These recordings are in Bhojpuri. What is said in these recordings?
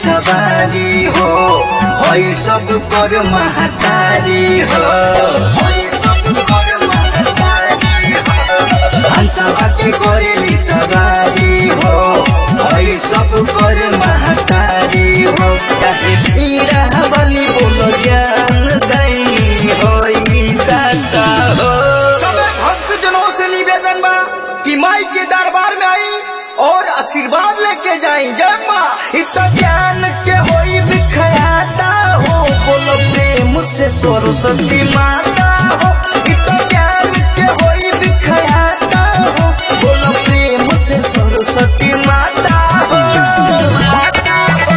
सवारी हो हई सब कर महतारी हो हई सब कर महतारी हो हंसवा के करेली सवारी हो हई सब कर महतारी हो चाहे पीड़ा बलि बोलो ज्ञान दैनी होई दाता हो सबे भक्त जनों से निवेदन बा कि माई के दरबार में आई और आशीर्वाद लेके जाई जय माँ इस ज्ञान के होई बिखराता हो बोलो प्रेम से सरस्वती माता हो इस ज्ञान के होई बिखराता हो बोलो प्रेम से सरस्वती माता हो माता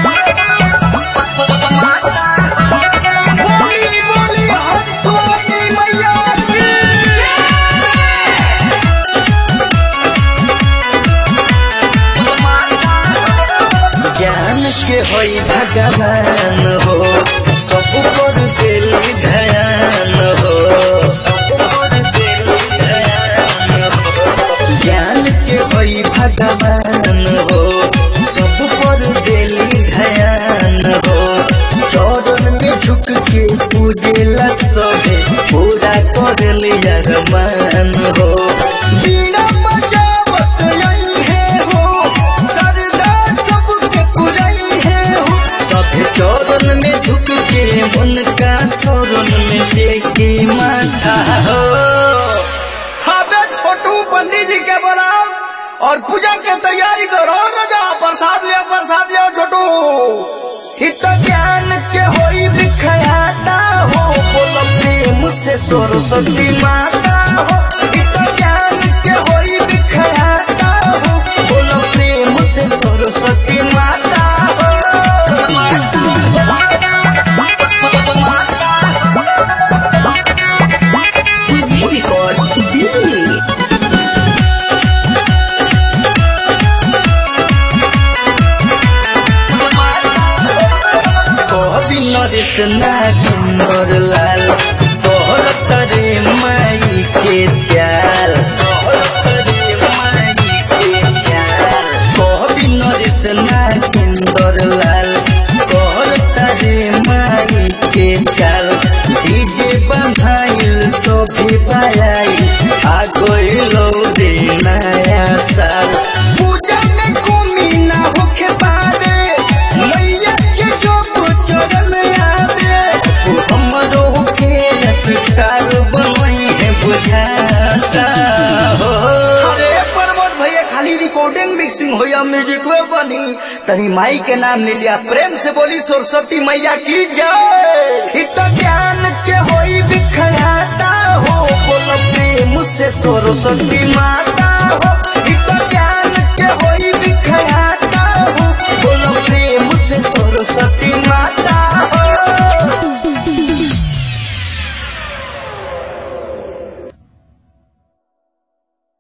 हो, माता हो। बोली बोली हंसवानी मैया की ज्ञान के होई भगवान हो सब पर दिली ध्यान हो सब पर दिली ध्यान हो ज्ञान के होई भगवान हो सब पर दिली ध्यान हो चरण में झुक के पूजेला सभे पूरा कर लिया रमान हो बीना बजावत आई है हो सरदा सबके पुरई है हो सब चौरन में झुक के उनका शरण में टेके माथा हो अबे छोटू पंडित जी के बुलाओ और पूजा के तैयारी करो राजा प्रसाद लिया प्रसाद लिया छोटू हित ज्ञान के होई बिखराता हो बोलो प्रेम से सरस्वती माता हो हित ज्ञान के होई बिखराता हो बोलो प्रेम से सरस्वती माता हो माता हो, माता कभी नरेश नागिंदर लाल तोहर तरे माई के चाल तोहर तरे माई के चाल कभी नरेश नागिंदर लाल तोहर तरे माई के चाल डीजे बंधाइल सोभी पायाई आ गइलो रे नया साल पूजा में कमी ना होके पावे मैया के जो चरण आवे हमरो के नमस्कार बनई है बुझाता हो अरे प्रमोद भैया खाली रिकॉर्डिंग मिक्सिंग हो या म्यूजिक में बनी तनी माई के नाम ले लिया प्रेम से बोली सरस्वती मैया की जय हित ज्ञान के होई बिखराता हो बोलो प्रेम से सरस्वती माता हो हित ज्ञान के होई